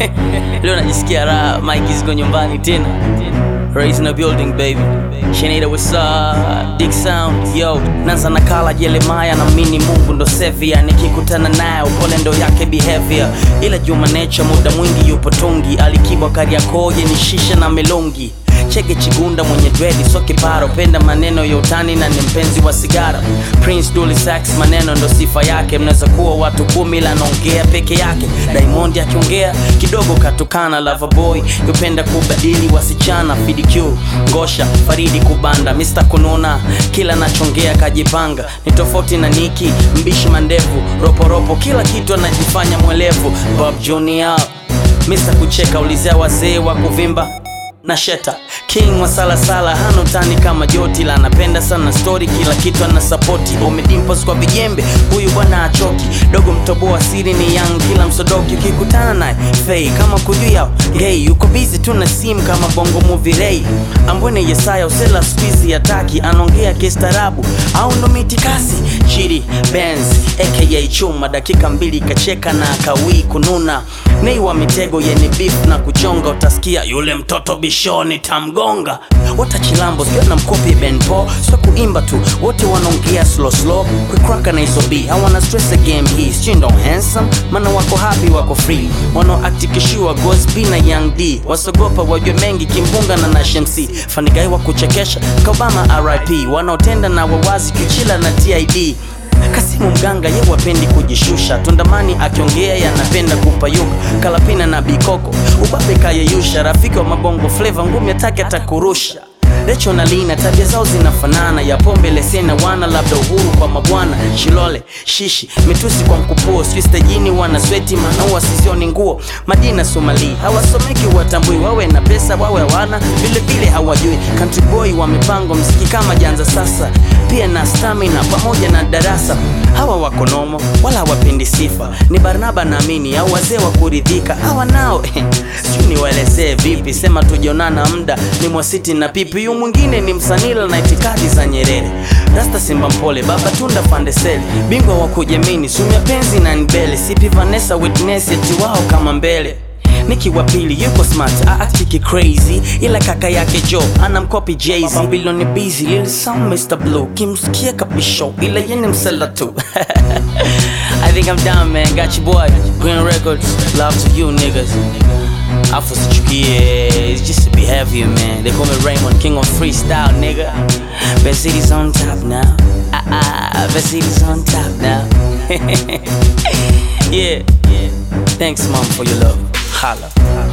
Leo najisikia raha, Mike ziko nyumbani tena. Raised in the building baby. Shenida what's up? Dick sound yo. Nanza nakala Jeremiah na mini Mungu ndo sevia. Nikikutana naye upole ndo yake behavior. Ila Juma Nature muda mwingi yupo tungi. Alikibwa Kariakoo ni shisha na melongi. Chege Chigunda mwenye dredi so kiparo, penda maneno ya utani na ni mpenzi wa sigara. Prince Dully Sax maneno ndo sifa yake, mnaweza kuwa watu kumi ila anaongea peke yake. Diamond akiongea kidogo katukana, Loverboy yupenda kubadili wasichana. FDQ Ngosha Faridi kubanda, Mr kununa kila nachongea kajipanga, ni tofauti na Niki mbishi mandevu, roporopo kila kitu anajifanya mwelevu. Bob Junior Mr kucheka, ulizea wazee wa kuvimba na Sheta King wa salasala hana utani kama Joti la anapenda sana story, kila kitu ana sapoti. Umedimpos kwa vijembe, huyu bwana achoki. Dogo mtoboa siri ni young, kila msodoki ukikutana naye fei kama kujua gay, yuko busy tu na sim kama bongo movie ray. Ambwene Yesaya usela squeeze ataki, anaongea kistaarabu au ndo mitikasi. Chidi Benz aka Chuma, dakika mbili kacheka na akawii kununa. Nei wa mitego yenye beef na kuchonga, utasikia yule mtoto bishoni tamgonga. Watachilambo sio na mkopi Ben Paul, sio kuimba tu, wote wanaongea slow slow, kukraka na hizo B hawana stress the game hii, shindo handsome, maana wako happy, wako free, wanao act kishiwa Gosby na Young D, wasogopa wajue mengi kimbunga na Nash MC, fanigai wa kuchekesha Kabama RIP, wanaotenda na wawazi kichila na TID Kasimu mganga ye wapendi kujishusha, Tundamani akiongea yanapenda kupayuka, Kalapina na Bikoko ubabe kayeyusha, rafiki wa mabongo fleva ngumi atake atakurusha. Recho na Lina tabia zao zinafanana, ya pombe lesena wana labda uhuru kwa mabwana, Shilole shishi mitusi kwa mkupuo, sijui stajini wana sweti maana wasizioni nguo. Madina Somali hawasomeki watambui, wawe na pesa wawe hawana, vile vile hawajui. Country boy wa mipango mziki kama janza sasa, pia na stamina pamoja na darasa. Hawa wako nomo wala hawapendi sifa, ni Barnaba naamini au wazee wa kuridhika. Hawa nao sijui niwaelezee vipi, sema tujionana muda ni mwasiti na pipi. Huyu mwingine ni msanila na itikadi za Nyerere, Rasta Simba Mpole, Baba Tunda Fandeseli, bingwa wa kujamini, Sumia Penzi na Nbele, Sipi Vanessa Witness, eti wao kama mbele Niki wa pili yuko smart aactiki crazy, ila kaka yake Joe anamkopi Jay-Z. Babylon busy lil sound Mr Blue, kimsikia kabisho, ila yene msela tu I think I'm done man, got you boy Green Records, love to you niggas Afu sichukie, it's just to be heavier man They call me Raymond, king of freestyle nigga Best city's on top now Ah ah, best city's on top now yeah, yeah. Thanks mom for your love Holla.